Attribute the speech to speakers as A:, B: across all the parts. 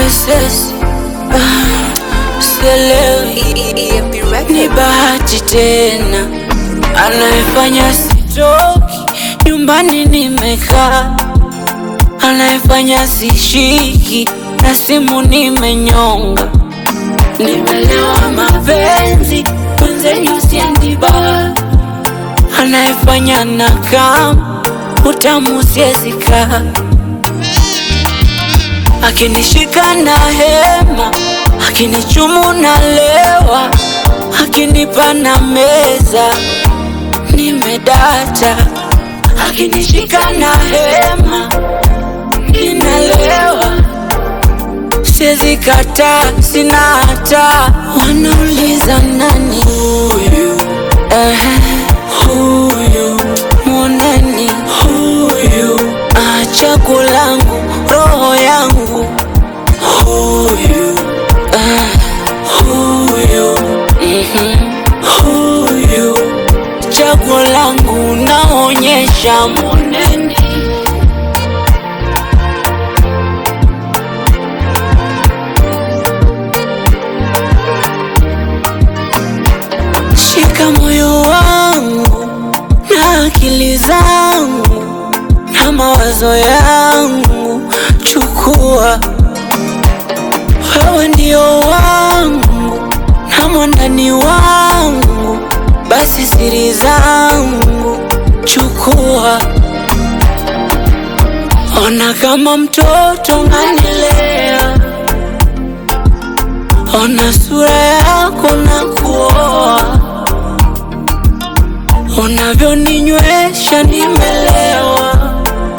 A: sesi ah, sielewi ni bahati tena anayefanya sitoki nyumbani nimekaa anayefanya sishiki na simu nimenyonga nimelewa mapenzi mwenzenyu siendiba anayefanya na kam utamu siezika akinishika na hema akinichumu na lewa akinipa na meza nimedata akinishika na hema ninalewa siezi kataa sina hata wanauliza nani huyu Ehe, huyu mwoneni huyu ah, chaguo langu roho yangu huyu ah, huyu mhm, huyu chaguo langu naonyesha mwoneni shika moyo wangu na akili zangu na mawazo yangu, chukua wewe ndio wangu na mwandani wangu, basi siri zangu chukua. Ona kama mtoto nganilea, ona sura yako na kuoa unavyoninywesha nimelewa,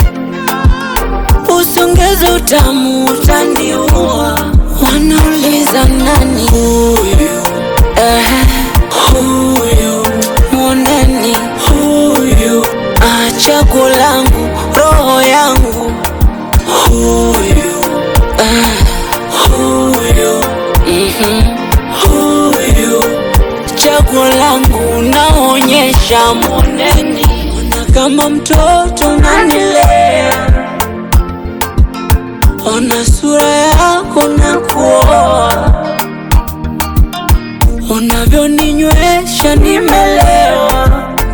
A: usongeze utamu utaniua. Wanauliza nani huyu? Ehe, huyu mwoneni huyu, ah, chaguo langu roho yangu huyu, ah, huyu mhm, huyu chaguo langu naonyesha moneni, ona kama mtoto nanilea, ona sura yako na kuoa, unavyoninywesha nimelewa,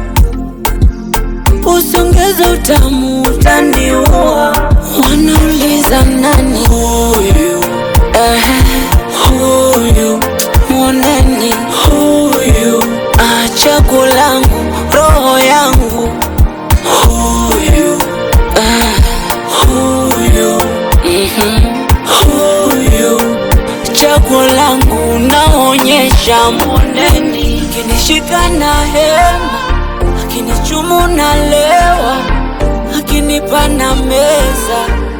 A: usongeze utamu utaniua. Wanauliza nani huyu? Ehe, huyu mwoneni huyu, ah, chaguo langu roho yangu huyu, ah, huyu mhm, huyu chaguo langu naonyesha moneni, akinishika na hema, akinichumu na lewa, akinipa na meza